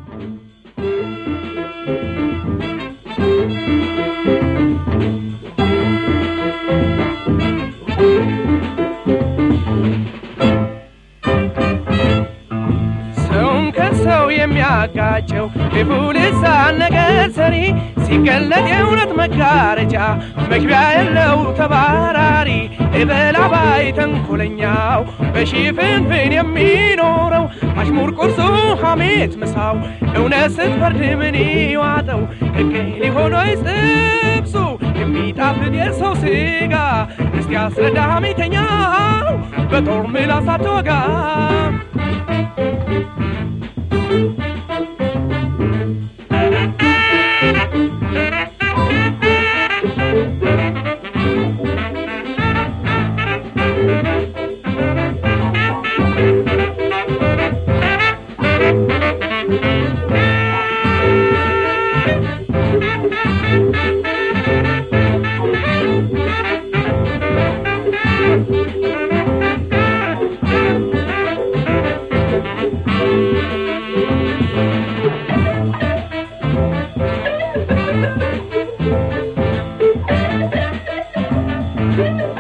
ሰውን ከሰው የሚያጋጨው ክፉ ልሳን ነገር ሰሪ ሲገለጥ የእውነት መጋረጃ መግቢያ የለው ተባራሪ እበላባይ ተንኮለኛው በሽፍንፍን የሚኖረው አሽሙር ቁርሱ ሐሜት ምሳው እውነት ስትፈርድ ምን ይዋጠው ሕግ ሊሆን ወይስ ጥብሱ የሚጣፍጥ የሰው ስጋ እስቲ አስረዳ ሐሜተኛው በጦር ምላስ አትወጋ Thank you.